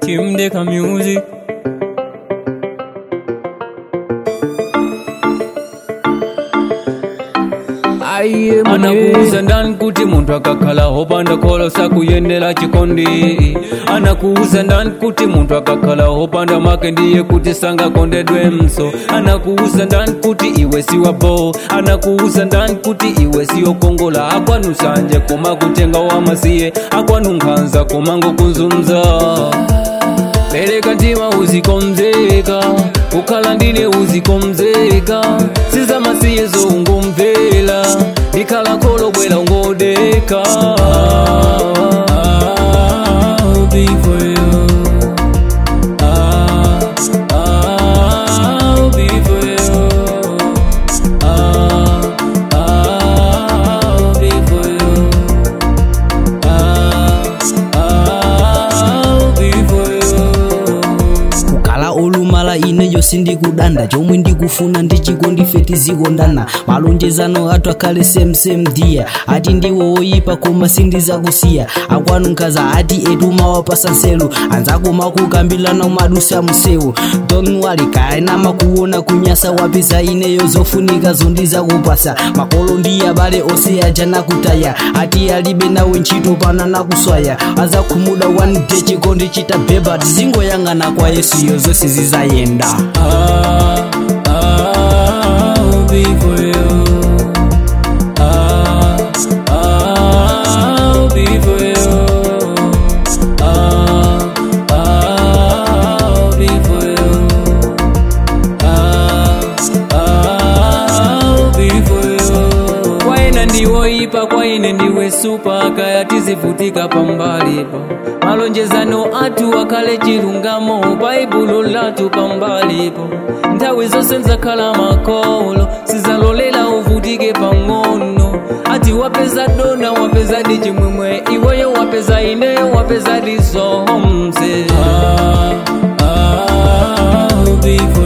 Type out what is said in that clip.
Kim Deka Music. aiye anakuuza ndani kuti munthu akakhala hopanda kholo sakuyendera chikondi anakuuza ndani kuti munthu akakhala hopanda make ndiye kuti sangakondedwe mso anakuuza ndani kuti iwe siwabo anakuuza ndani kuti iwe siyokongola akwanu sanje koma kutenga wamasiye akwanu nkhanza koma ngokunzumza pereka mtima uzikomzeka kukhala ndine uzikomzeka sizamasiye zongomvera ndikhala kholo bwera ungodeka I'll be for you. Ah, I'll be for you. Ah, I'll be for you. Ah, I'll be for you. kukhala olumala ineyo sindikudanda chomwe ndikufuna ndichikondife tizikondana malonjezano athu akhale semsem dia ati ndiwo oyipa koma sindizakusiya akwanu nkhaza ati etuma wapasa nselu anzako makukambirana madusa msewu don't worry kaena makuona kunyasa wapeza ineyo zofunika zondizakupasa makolo ndi abale onse aja nakutaya ati alibe nawe ntchito pana nakuswaya azakhumudwa one day chikondi chitabeba tizingoyang'ana kwa yesuyo zonse zizayenda Ah, I'll be for you. Ah, I'll be for you. Ah, I'll be for you. Ah, I'll be for you. kwaina ndiwoipa kwaine ndiwe supa kaya tizivutika pambalipo malonjezano athu akhale chilungamo baibulo lathu pambalipo nthawi zonse nzakhala makolo sizalolela uvutike pang'ono ati wapeza dona wapeza di chimwemwe iweyo wapeza ineyo wapeza di zonse ah, ah, I'll be